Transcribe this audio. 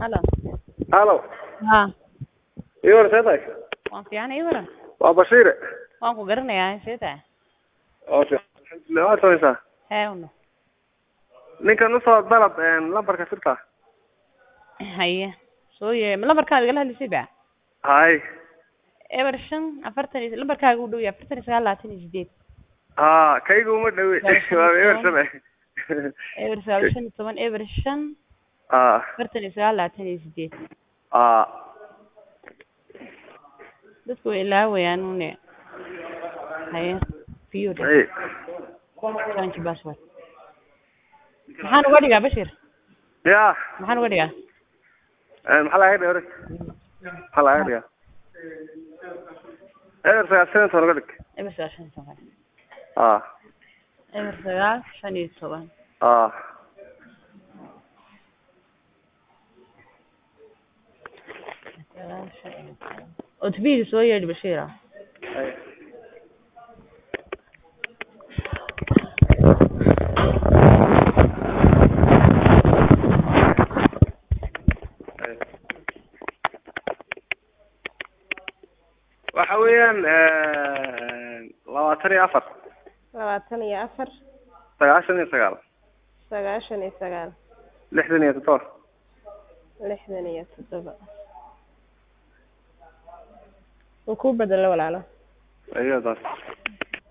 Halo. halo Haa, ii war see tahay waan fiican ii waran. waa bashiire Waan ku garanayaa see tahay. oo fiican alxamdulilah waad samaysaa Hee uno. ninkan usoo dalab lambarka sirta Haye. Soo yee, ma lambarkaaga igala hadlisay ba? hay Eber shan afartan iyo lambarkaaga u dhow yahay afartan iyo sagaal labaatan iyo sideed. ha kayga uma dhawe waa ebersame Eber sagaal shan iyo toban eber shan ha afartan iyo sagaal labaatan iyo sideed. ha Dadku way ilaawayaan une. Haye. Fiyo. ay Change password. Maxaan uga dhigaa Bashir? ya Maxaan uga dhigaa? maxaa laga dhiga hore maxaa laga dhiga eber sagaal shan iyo toban uga dhig Eber sagaal shan iyo toban. ha Eber sagaal shan iyo toban. ha Sagaal shan iyo toban. Otbiga soo yeedhi Bashir. ay ay. waxa weeyaan labaatan iyo afar labaatan iyo afar sagaashan iyo sagaal sagaashan iyo sagaal lixdan iyo toddoba lixdan iyo toddoba wuu ku bedelo walaalo ayadaas